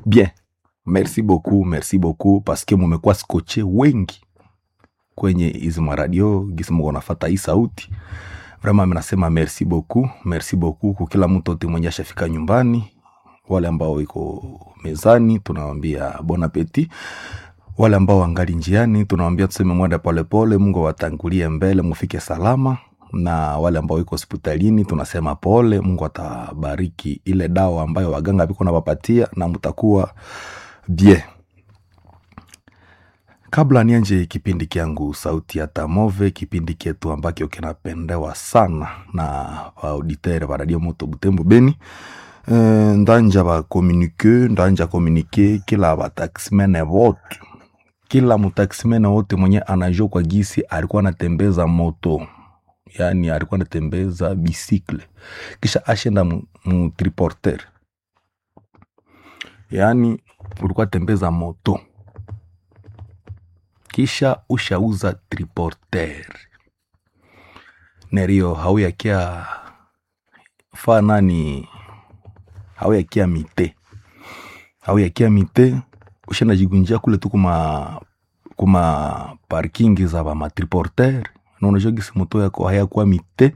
bien merci beaucoup merci beaucoup paske mumekuwa skoche wengi kwenye hizi maradio gisi muko nafata hii sauti vraiment minasema merci beaucoup merci beaucoup kwa kila mtu ote mwenye ashafika nyumbani wale ambao iko mezani tunawambia bon appetit wale ambao wangali njiani tunawambia tuseme mwenda polepole mungu awatangulie mbele mufike salama na wale ambao iko hospitalini tunasema pole mungu atabariki ile dawa ambayo waganga viko nawapatia na mtakuwa bien kabla nianje kipindi kyangu sauti ya tamove kipindi kyetu ambacho kinapendewa sana na auditere wa radio moto butembo beni e, ndanja bakomunike ndanja komunike kila bataximene vote kila mutaximene wote mwenye anajua kwa gisi alikuwa anatembeza moto yani alikuwa anatembeza bisikle kisha ashenda mu, mu triporter yani ulikuwa tembeza moto kisha ushauza triporter nerio hauyakia fa nani hauyakia mite hauyakia mite ushenda jigunjia kule tu kuma kuma parking za ba matriporter na unajua gisi moto yako hayakuwa mite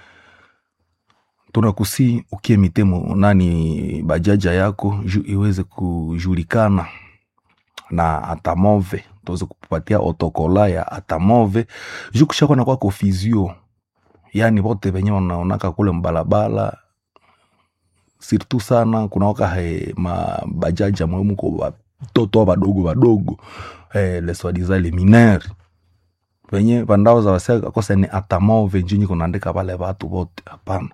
tunakusi ukie mite mu- nani bajaja yako ju iweze kujulikana na atamove tuweze kupatia otokola ya atamove juu kushakwa na kwa kofizio yani vote venye wanaonaka kule mbalabala sirtu sana kunawaka he mabajaja mwemuko watoto wadogo wadogo eh, leswadiza le minere venye vandao za wase kosa ni atamove njinyi kunaandika pale vatu vote hapana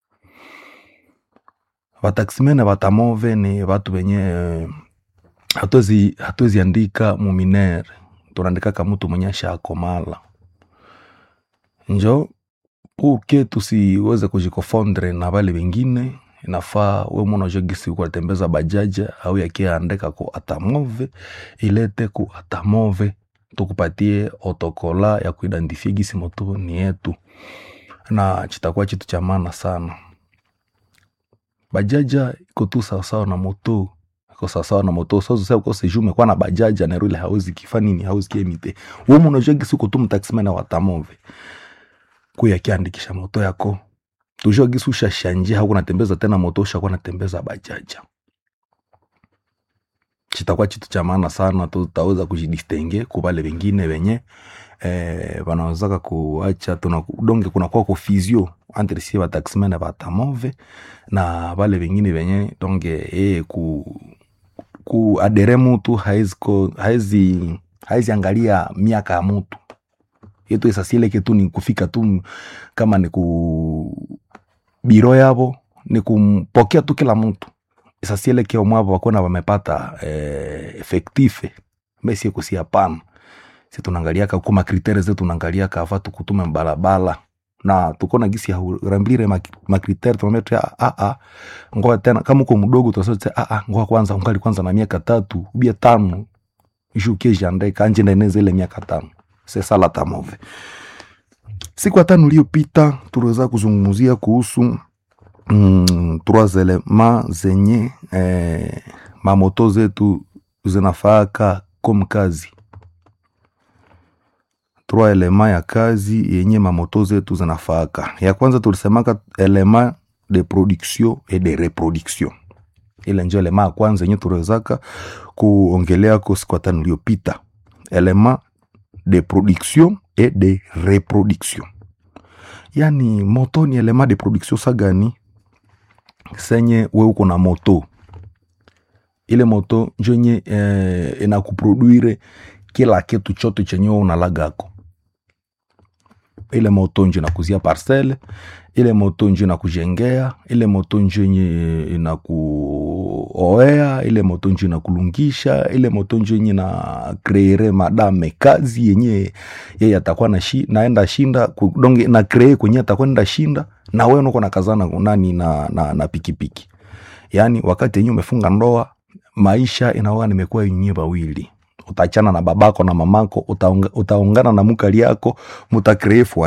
vataksimene vatamove ni vatu venye eh, hatuwezi hatuwezi andika muminere tunaandikaka mtu mwenye ashakomala njo uke tusiweze kujikofondre na vale vengine inafaa we mwana jogisi kuatembeza bajaja au yakiandika ku atamove ilete ku atamove tukupatie otokola ya kuidentifie gisi moto ni yetu na chitakuwa chitu cha maana sana bajaja iko tu sawasawa na moto iko sawasawa na moto sozose ukose juu umekuwa na bajaja na ile hauzi kifa nini hauzi kiemite womu unajua gisi uko tu mtaximene wa tamove kuya kiandikisha moto yako tujua gisi ushashanje hauko natembeza tena moto ushakuwa natembeza bajaja chitakuwa chitu cha maana sana tutaweza kujidistenge kubale wengine wenye eh, wanawezaka kuacha tuna donge kunakuwa kufizio entre sie bataximene batamove na vale vengine venye donge eh, ku kuadere mutu haezi ko- haezi haezi angalia miaka ya mutu yetu esasieleke tu ni kufika tu m- kama ni ku biro yavo ni kumpokea tu kila mtu esasieleke omwavo wakona wamepata eh, efektife mesie kusi hapana si tunaangaliaka ku makritere zetu tunaangaliaka ava tukutume mbalabala na tukona gisi haurambire makritere tunaambia tu ah, ah, ngoa tena kama uko mdogo tunasema ah, ah, ngoa kwanza ungali kwanza na miaka tatu ubia tano juke jande kanje ndeneze ile miaka tano sesa la tamove siku ya tano iliyopita tuliweza kuzungumzia kuhusu mm, trois elements zenye eh, mamoto zetu zinafaaka kom kazi trois elema ya kazi yenye mamoto zetu zinafaaka ya kwanza tulisemaka elema de production et de reproduction ile njo elema ya kwanza yenye tuliwezaka kuongelea ko siku ya tano iliyopita elema de production et de reproduction yani moto ni elema de production sagani senye we uko na moto ile moto njo nye eh, inakuproduire kila kitu chote chenye we unalagako ile moto njo inakuzia parcele ile moto njo inakujengea ile moto njo yenye inakuoea ile moto njo inakulungisha ile moto njo yenye na kreere madame kazi yenye yeye atakuwa na shi, naenda shinda ku- donge na kree kwenye atakuwa nenda shinda na wewe uko nakazana nani na, na, na pikipiki yaani wakati yenye umefunga ndoa maisha inaoga nimekuwa yenyewe wawili utachana na babako na mamako utaunga, utaungana na mukali yako mutakree fwaye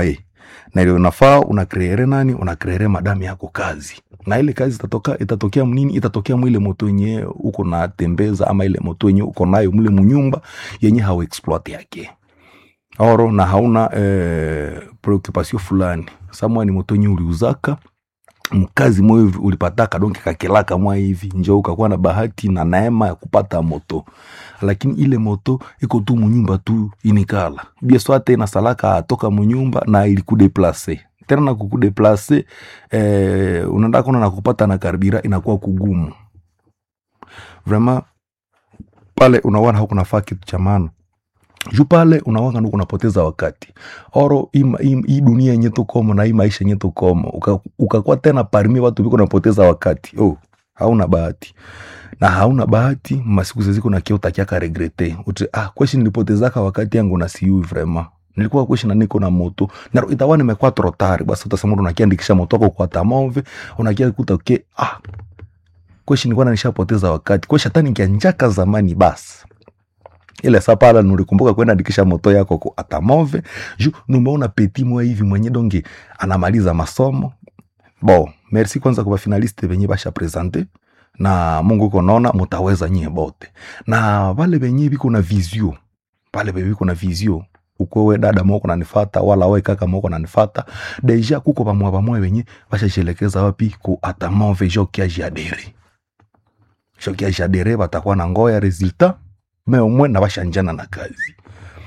na ile unafaa unakreere nani unakreere madamu yako kazi na ile kazi itatoka itatokea mnini itatokea mwile moto yenye uko natembeza ama ile moto yenye uko nayo mle munyumba yenye hauexploit yake oro na hauna eh, preoccupation fulani samwa ni moto yenye uliuzaka mkazi moyo hivi ulipataka donke kakelaka mwa hivi njo ukakuwa na bahati na neema ya kupata moto lakini ile moto iko tu munyumba tu inikala bieswa tena salaka atoka munyumba na ilikudeplase tena na kukudeplase eh, unaenda kona na kupata na karbira inakuwa kugumu vraiment pale unawana hakunafaa kitu cha maana juu pale unawanga nuku unapoteza wakati oro hii ma- hii hii dunia yenye tukomo na hii maisha yenye tukomo uka- ukakuwa tena parmi watu biko unapoteza wakati oh, hauna bahati na hauna bahati masiku zeziko na kia utakiaka regrete uti ah kweshi nilipotezaka wakati yangu na siui vraiment nilikuwa kweshi na niko na moto na itakuwa nimekuwa trotari basi utasema unakiandikisha moto wako kwa tamove unakia kuta ke ah kweshi nilikuwa nishapoteza wakati kweshi hata nikianjaka zamani basi ile saa pala nurikumbuka kwenda andikisha moto yako ku atamove ju numeona peti mwe hivi mwenye donge anamaliza masomo bo merci kwanza kwa finaliste venye basha presente na mungu konaona mutaweza nyie bote na vale venye viko na visio pale venye viko na visio ukwewe dada moko nanifata wala we kaka moko nanifata deja kuko vamwa vamwe venye vashashelekeza wapi ku atamove jo kiajiadere jo kiajiadere vatakuwa na ngoya resultat me umwe na bashanjana na kazi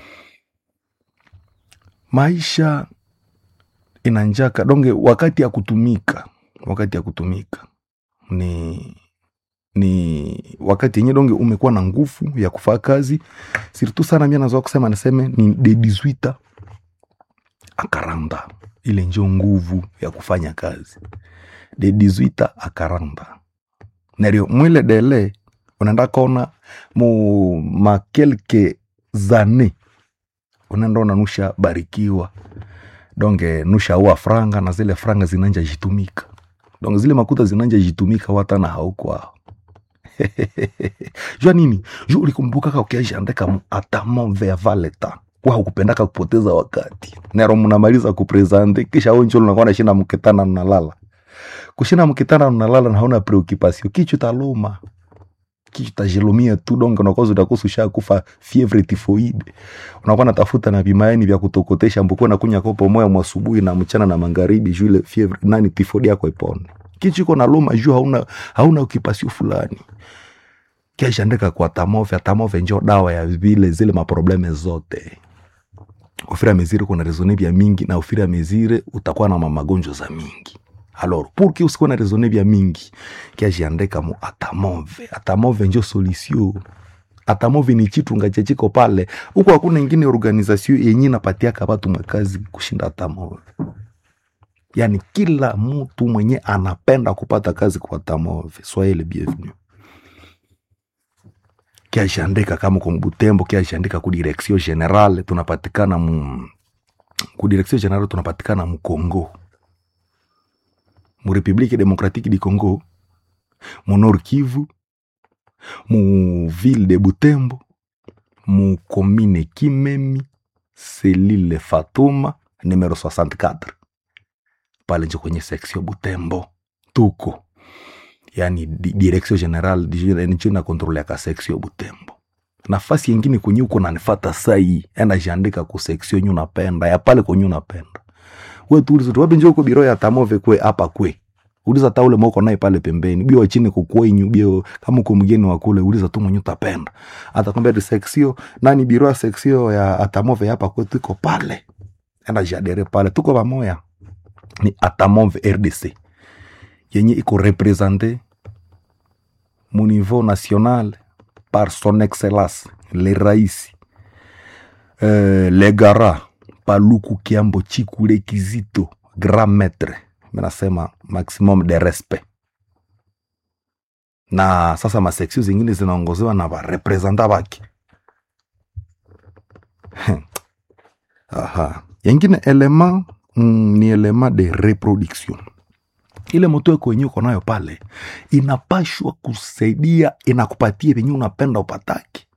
maisha inanjaka donge wakati ya kutumika wakati ya kutumika ni ni wakati yenye donge umekuwa na nguvu ya kufaa kazi sirtu sana mia nazoa kusema niseme ni de 18 akaranda ile njo nguvu ya kufanya kazi de 18 akaranda nario mwile dele unaenda kona mu makelke zane unaenda ona nusha barikiwa donge nusha ua franga na zile franga zinanja jitumika donge zile makuta zinanja jitumika watana haukwao jua nini ju ulikumbukaka ukiajiandika mu atamove ya valeta wa hukupendaka kupoteza wakati nero mnamaliza kupresente kisha onjo lunakuwa nashinda mkitana nalala kushinda mkitana nalala na hauna preoccupation kichu taluma kichu tajilumia tu donge unakoza utakosa ushakufa fievre tifoide unakuwa natafuta na vimaeni vya kutokotesha mbukuwa nakunya kopo moya mwasubuhi na mchana na magharibi juu ile fievre nani tifodi yako ipone kichu iko naluma juu hauna hauna ukipasio fulani kiashandika kwa tamove atamove njo dawa ya vile zile maprobleme zote ufira mezire kuna rezone vya mingi na ufira mezire utakuwa na magonjwa za mingi alors pour que usikuwe na rezone vya mingi kiajiandika mu atamove atamove njo solution atamove ni chitunga chechiko pale huko hakuna ingine organisation yenye napatiaka watu makazi kushinda atamove yani kila mtu mwenye anapenda kupata kazi kwa atamove soyez le bienvenu kiashandika kama kwa Butembo, kiashandika ku direction generale tunapatikana mu ku direction generale tunapatikana mu Congo, mu Republique Democratique du Congo, mu Nord Kivu, mu ville de Butembo, mu commune Kimemi, selile Fatuma numero 64 pale njo kwenye section Butembo tuko yani di- direction general njo inakontroleaka section Butembo. Nafasi yengine kwenye uko nanifata sai, enda jiandika ku section yenye unapenda ya pale kwenye unapenda we tu uliza tu wapi njo uko biro ya tamove kwe hapa kwe uliza ta ule moko naye pale pembeni bio chini kukwenyu bio kama uko mgeni wa kule uliza tu mwenye utapenda atakwambia di section nani biro ya section ya atamove hapa kwetu iko pale enda jadere pale tuko pamoya ni atamove RDC yenye iko represente mu niveau national par son excellence le raisi euh, le gara paluku kiambo chikule kizito grand maître menasema maximum de respect na sasa maseksio zingine zinaongozewa na varepresenta vake aha yengine elema mm, ni elema de reproduction ile moto yako wenyewe uko nayo pale inapashwa kusaidia inakupatia venye unapenda upataki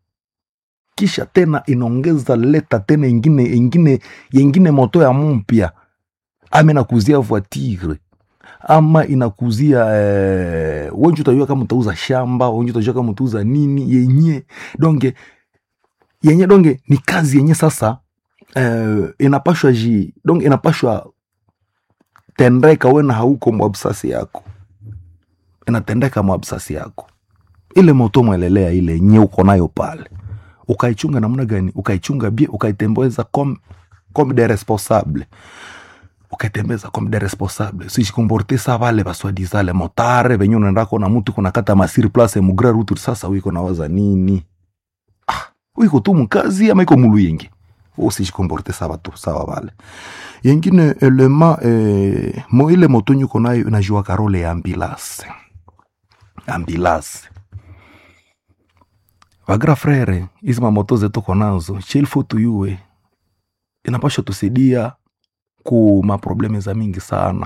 kisha tena inaongeza leta tena ingine ingine yengine moto ya mpya ama inakuzia voiture ama inakuzia eh, wenji utajua kama utauza shamba wenji utajua kama utauza nini yenye donge yenye donge ni kazi yenye sasa eh, inapashwa ji donge inapashwa tendeka wena hauko mwabsasi yako inatendeka mwabsasi yako ile moto mwelelea ile yenye uko nayo pale ukaichunga namna gani ukaichunga bie ukaitembeza comme, comme des responsables ukaitembeza comme des responsables sijikomporte sa vale baswadiza le motare venye unaenda kona mutu kunakata masiri place mugre rutu sasa wiko nawaza nini ah, wiko tu mkazi ama iko mulu yengi usijikomporte sa batu sawa vale yengine elema eh, mo ile moto nyuko nayo inajua karole ya ambulance ambulance vagra frere hizi mamoto zetu ko nazo chilfo tuyue inapasha tusaidia ku maprobleme za mingi sana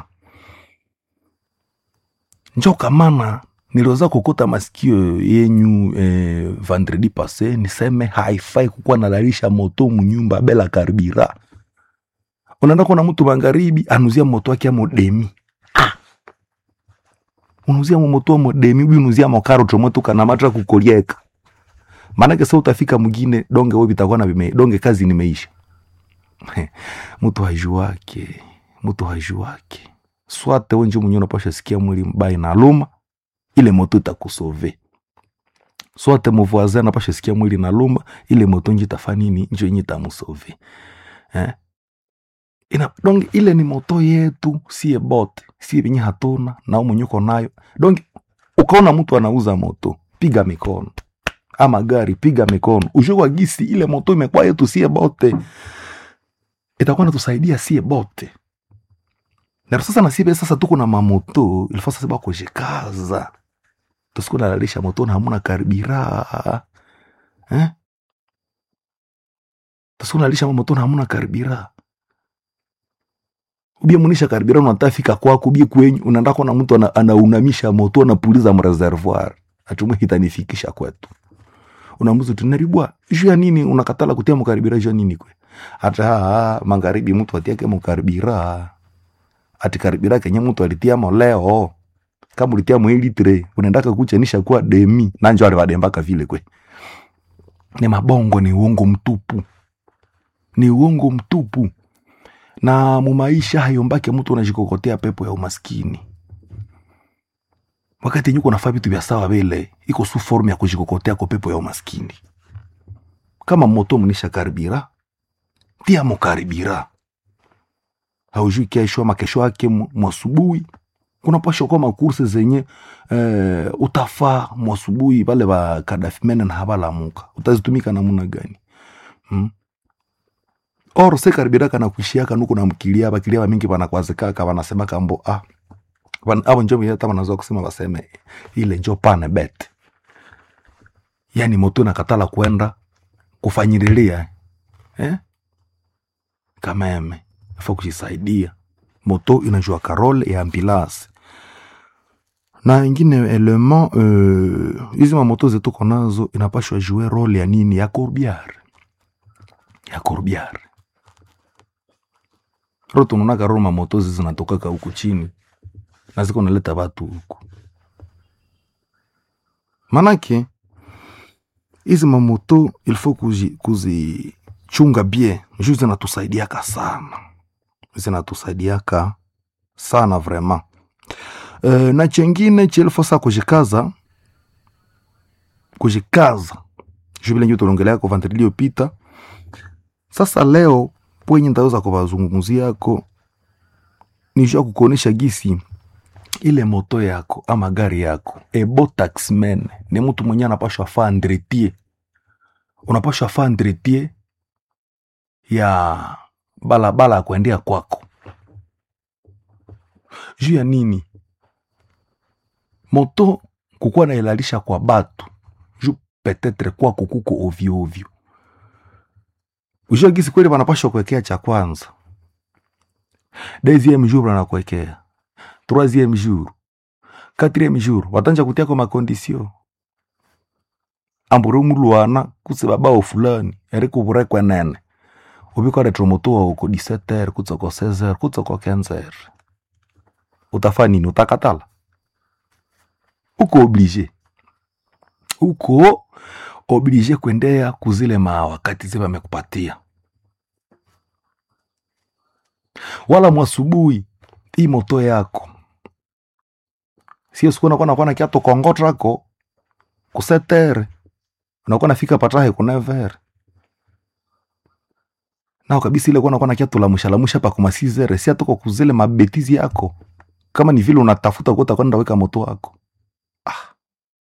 njo kamana niliweza kukuta masikio yenyu eh, vendredi passe niseme haifai kukuwa nalalisha moto munyumba bela karibira unaenda kuona mtu magharibi anuzia moto wake amo demi ah. unuzia mo moto amo demi ubi unuzia mo karot moto kana matra kukolieka maanake sa utafika mwingine donge wewe bitakuwa na vime donge kazi nimeisha mtu hajuake mtu hajuake swate wenje mwenye unapasha sikia mwili mbaya na luma ile moto itakusove swate muvoisin anapasha sikia mwili na luma ile moto nje itafa nini njo yenye itamusove eh? ina donge ile ni moto yetu sie bote sie venye hatuna na mwenye uko nayo donge ukaona mtu anauza moto piga mikono ama gari piga mikono ujue kwa gisi ile moto imekuwa yetu sie bote itakuwa natusaidia sie bote na sasa na sibe sasa tuko na mamoto ilifaa sasa bakojikaza tusiku nalalisha moto na hamuna karibira eh? tusiku nalalisha moto na hamuna karibira ubie munisha karibira unatafika kwako ubie kwenyu unaenda kona mtu ana, anaunamisha moto anapuliza mreservoir atumwe hitanifikisha kwetu unamuza tunaribwa juu ya nini unakatala kutia mukaribira juu ya nini kwe hata haa, magharibi mtu atiake mukaribira ati karibira kenye mtu alitiamo leo kama ulitia mwilitre unaendaka kuchanisha kuwa demi nanjo alivadembaka vile kwe ni mabongo ni uongo mtupu ni uongo mtupu na mumaisha hayo mbake mtu unajikokotea pepo ya umaskini wakati yenye uko nafaa vitu vya sawa vile iko su formu ya kujikokotea kwa pepo ya umaskini kama moto mnisha karibira tia mukaribira haujui kesho ama kesho yake mwasubuhi kuna pasha kwa makurse zenye eh, utafaa mwasubuhi vale va kadafimene na havalamuka utazitumika namuna gani hmm? or se karibira kana kuishiaka nuku na mkilia bakilia bamingi banakwazikaka banasema kambo ah Wan- abo njo hata wanazoa kusema baseme ile njo pane bet yani moto nakatala kwenda kufanyililia eh? kameme fa kujisaidia moto inajua karole ya ambulance na ingine element euh, hizi mamoto zetu konazo inapashwa jue role ya nini ya courbiar ya courbiar ro tunonaka ro mamoto zi zinatokaka huku chini na ziko naleta watu huku manake hizi mamoto ilfo kuzi, kuzichunga bie juu zinatusaidiaka sana zinatusaidiaka sana vraiment e, na chengine chilfo sa kujikaza kujikaza juu vile njo tulongelea kwa vantri iliyopita sasa leo pwenye ntaweza kuvazungumziako ni juu ya kukuonesha gisi ile moto yako ama gari yako ebo taxman ni mtu mwenye anapashwa faa ndretie unapashwa faa ndretie ya balabala ya kuendea kwako juu ya nini moto kukuwa nailalisha kwa batu juu petetre kwako kuko ovyo ovyo ujua gisi kweli wanapashwa kuwekea cha kwanza deuxième jour wanakuwekea troisième jour quatrième jour watanja kutiako makondisio ambure mulwana kuse babao fulani eri kuvurekwe nene ubikoletera moto wao ko 17h kutsa ko 16h kutsa ko 15h utafanya nini utakatala uko oblige uko oblige kuendea kuzile mawakati zile wamekupatia wala mwasubuhi hii moto yako sio siku nakuwa nakuwa na kiato kongotrako kusetere unakuwa nafika patahe kunevere nao kabisa ile kuwa nakuwa na kiato lamusha lamusha pa kumasizere si atoko kuzile mabetizi yako kama ni vile unatafuta kuota kwenda weka moto wako ah.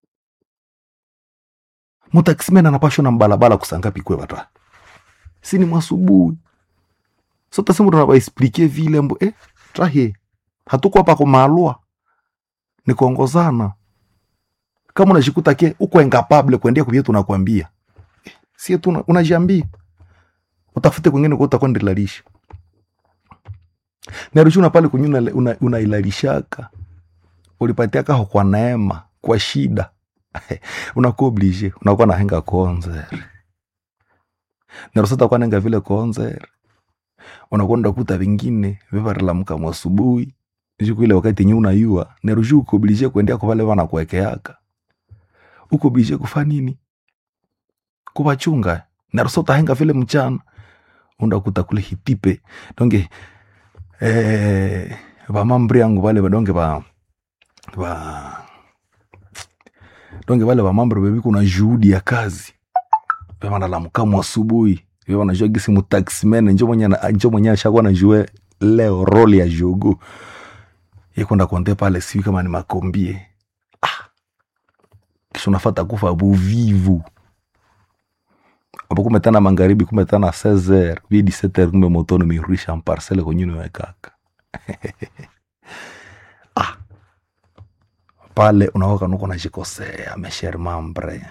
mutakisimena anapashwa na mbalabala kusangapi kwe bata si ni mwasubuhi sota simu tunabaexplike vile mbo eh, trahe hatuko hapa kumalwa ni kuongozana kama unajikuta ke uko incapable kuendea kubia tunakwambia eh, sie tu unajiambia utafute kwingine kwa utakwenda ilalisha narushuna pale kunyuna una, unailalishaka ulipatia kaho kwa neema kwa shida unakuwa oblige unakuwa nahenga konzere narusata kwanenga vile konzere unakwenda kuta vingine vivarilamuka mwasubuhi siku ile wakati yenye unayua nerushu uko oblige kuendea kwa vale vana kuwekeaka uko oblige kufa nini kuvachunga narusa utahenga vile mchana undakuta kule hitipe donge eh, vamambri yangu vale vadonge va va donge vale vamambri vevi kuna juhudi ya kazi vevanalamukamu asubuhi vevanajua gisi mutaximene njo mwenye njo mwenye ashakuwa najue leo roli ya jogo yekwenda konte pale siwi kama ni makombie ah. kisha unafata kufa buvivu apo kumetana magharibi kumetana 16h vi 17h kumbe moto nimeirudisha mparcele kwenye niwekaka ah. pale unaoka nuko najikosea mesher mambre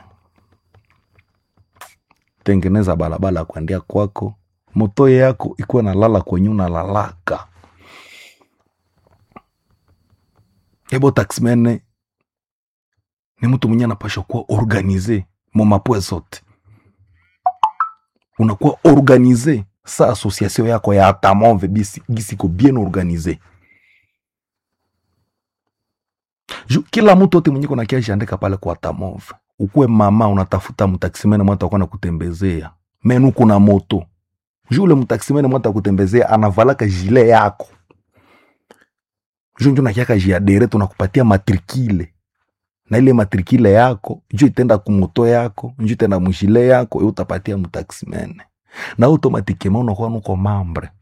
tengeneza balabala kuendea kwako moto yako ikuwa nalala kwenye unalalaka ebo taxmene ni mtu mwenye anapashwa kuwa organize momapwe zote unakuwa organize sa association yako ya atamove bisi gisiko bien organize Ju, kila mtu ote mwenye kona kiashi andika pale kwa atamove ukuwe mama unatafuta mtaksimene mwata akwana kutembezea menu kuna moto ju ule mtaksimene mwata kutembezea anavalaka jile yako ju njo nakiaka jiadere tunakupatia matrikile na ile matrikile yako njo itenda kumoto yako njo itenda mujile yako e utapatia mtaksimene na automatikema unakuwa nuko mambre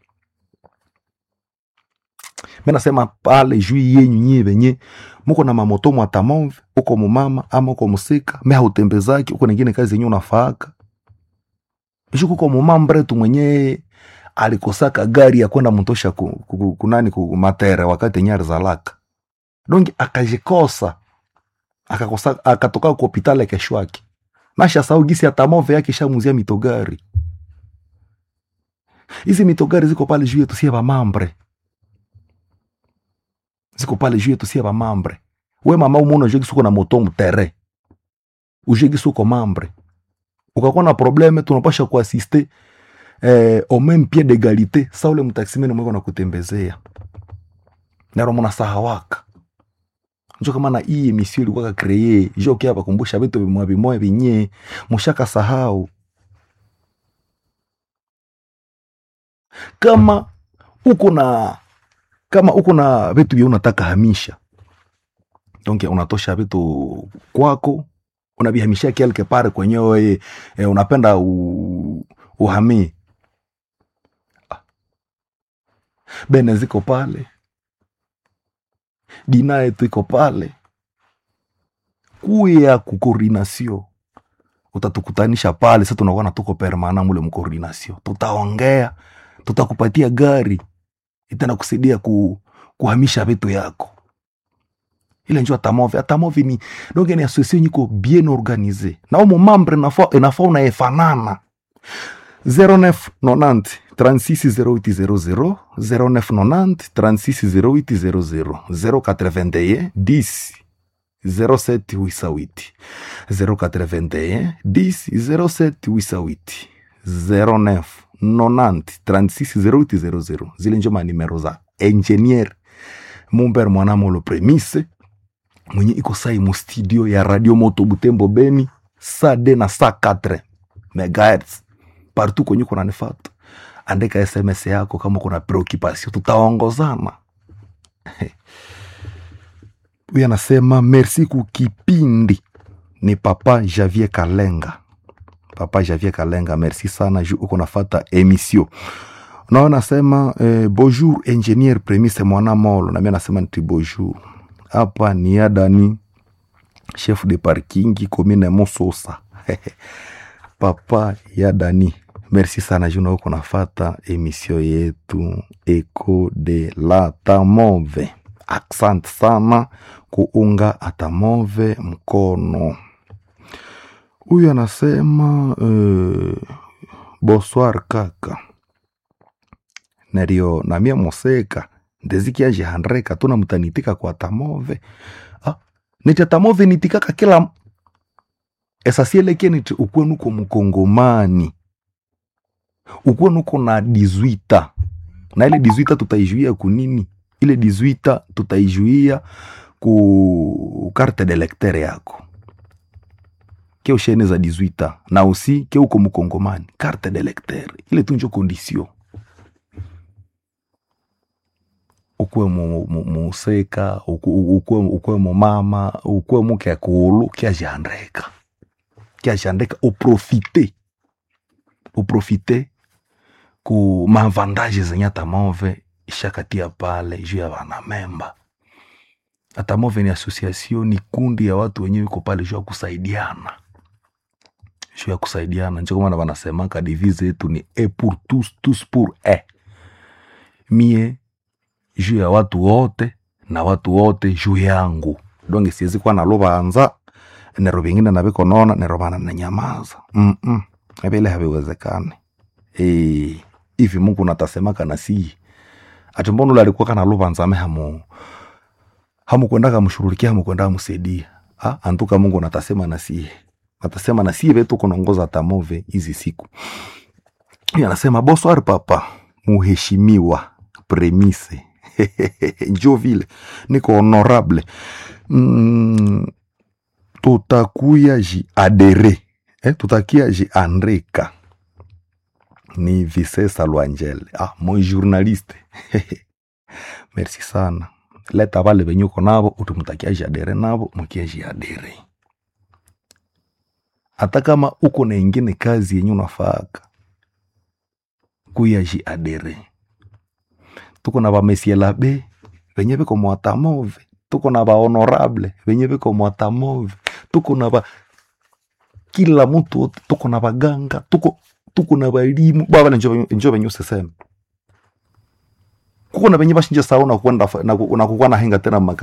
mi nasema pale juu yenyu nyie venye muko na mamoto mwatamove uko mumama ama uko musika me hautembezaki uko nengine kazi yenye unafaaka juu kuko mumambre tu mwenye alikosaka gari ya kwenda mtosha ku, ku, kunani ku matere wakati yenye alizalaka dongi akajikosa akakosa akatoka ku hopitali kesho yake nasha sau gisi atamove yake shamuzia mitogari hizi mitogari ziko pale juu yetu sie vamambre ziko pale juu yetu sie vamambre we mama umuna ujue gisi uko na moto mtere ujue gisi uko mambre ukakuwa na probleme tunapasha kuasiste eh, au même pied d'égalité sa ule mtaksimene mweko na kutembezea naro muna sahawaka njo kama na hii emission ilikuwa kreye jo kia bakumbusha vitu vimoya vimoya vinye mushaka sahau kama uko na kama uko na vitu vya unataka hamisha donc unatosha vitu kwako unavihamishia quelque part kwenyewe e, unapenda u, uhamie Ah. bene ziko pale dina yetu iko pale kuya kukoordinasio utatukutanisha pale sa tunakuwa na tuko permana mule mkoordinasio tutaongea tutakupatia gari itana kusaidia ku, kuhamisha vitu yako ile njo atamove atamove ni donc ni association nyiko bien organisé na umo mambre nafa inafa unaefanana 0990 360800 0990 360800 081 10 07 808 081 10 07 808 09 90 36 0800 zile njo manimero za engineer mumber mwanamolo premise mwenye iko sai mu studio ya radio moto butembo beni saa de na saa 4 megahertz partout kwenye kunanifata andika sms yako kama kuna preoccupation tutaongozana huyu anasema merci kukipindi ni papa javier kalenga papa javier kalenga merci sana ju uko nafata emission nao nasema eh, bonjour ingénieur premise mwana molo nami anasema niti bonjour hapa ni adani chef de parkingi commune mososa papa ya dani merci sana juna uko nafata emission yetu eco de la tamove asante sana kuunga atamove mkono huyu anasema uh, bonsoir kaka nario namia moseka ndezikiajihandreka tuna mtanitika kwa tamove ah, niti tamove nitikaka kila esasieleke niti ukuwe nuko mkongomani ukuwe nuko na dizwita na ile dizwita tutaijuia kunini ile dizwita tutaijuia ku carte de lecteur yako ke ushene za 18 na usi ke uko mkongomani carte de lecteur ile tunjo condition ukuwe mu- mu- museka uku- ukuwe ukuwe mumama ukuwe muke kulu kiajiandeka kiajiandeka uprofite uprofite ku mavandaje zenye atamove ishakatia pale juu ya wanamemba atamove ni association ni kundi ya watu wenyewe iko pale juu ya kusaidiana juu ya kusaidiana njo kama wanasemaka devise yetu ni e pour tous tous pour e mie juu ya watu wote na watu wote juu yangu donge siwezi kuwa nalubanza nero vingine navikonona nero vana nanyamaza Mm-mm. vile haviwezekani Eh, hivi mungu natasemaka na sii ati mbona ule alikuwa kana lubanza ame hamu hamukwenda kamshughulikia hamukwenda kamsaidia ah, antuka mungu natasema na sie natasema na sie vetu kunongoza tamove hizi siku Huyu anasema bonsoir papa muheshimiwa premise njo vile niko honorable mm, tutakuya ji adere eh, tutakia ji andreka ni visesa lwangele ah, moi journaliste merci sana leta vale venye uko navo utumutakia jadere navo mukia jiadere hata kama uko na ingine kazi yenye unafaka kuya jiadere tuko na vamesielabe venye viko mwatamove tuko na vahonorable venye viko mwatamove tuko na va kila mtu wote tuko na vaganga tuko tuko na valimu bavale njo venye usiseme kuko na venye vashinja sauna kwenda na kukuwa na henga tena maka